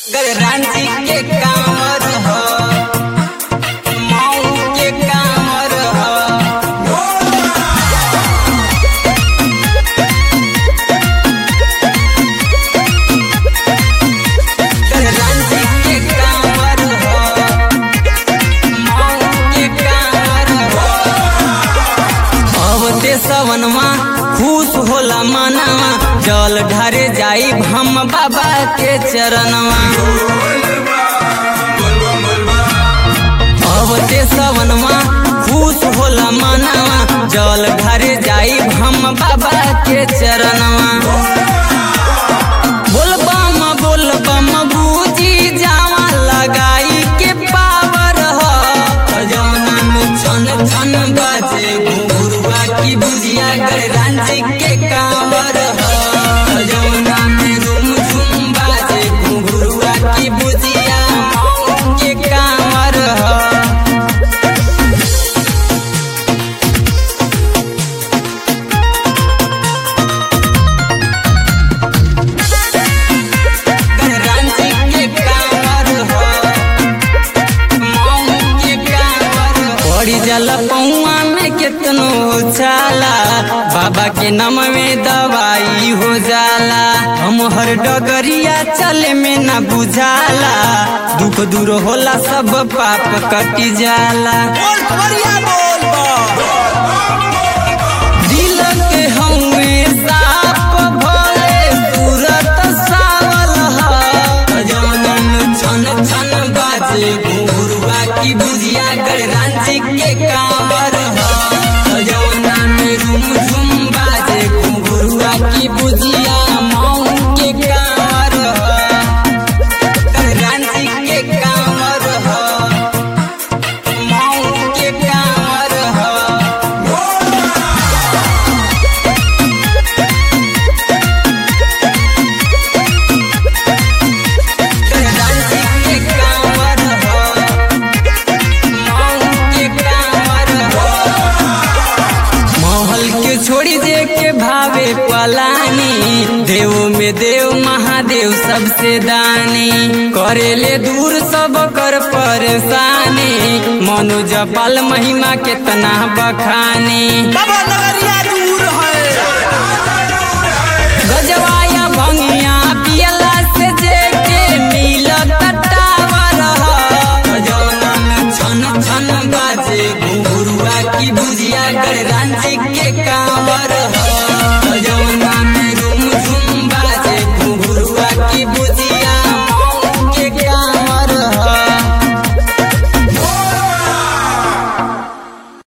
रांची के कांवर ह मऊ के कांवर ह रांची के कांवर ह मऊ के कांवर ह अब ते सवनमा खुश होला मनवा जल ढारे जाई हम बाबा के चरणवा अब ते सवनमा खुश होला मनवा जल ढारे जाई हम बाबा के चरणवा बोल बम बोल बम बूजी जावा लगाई के पावर ह जौना में छन छन बाजे घुंघरुआ की बुझिया गए रांची के कांवर ह जौना में झुम झुम बाजे घुंघरुआ की बुझिया मऊ के कांवर ह रांची के कांवर ह मऊ के कांवर पड़ी जाला पौआ में केतनो छाला बाबा के नाम में दवाई हो जाला हम हर डगरिया चले में ना बुझाला दुख दूर होला सब पाप कटी जाला बोल बढ़िया बोल दिल के हमें साफ भले सूरत सावल ह जौनन छन छन बाजे घुंघरुआ की बुझिया गए रांची के कांवर ह जौना में झुम झुम बाजे घुंघरुआ की बुझिया मऊ के कांवर ह रांची के कांवर ह मऊ के कांवर ह रांची के कांवर ह मऊ के कांवर ह महल के छोड़ी दे के भावे पलानी देव में देव महादेव सबसे दानी करेले दूर सब कर परेशानी मनु जपाल महिमा केतना बखानी बाबा नगरिया दूर है गजवाया भंगिया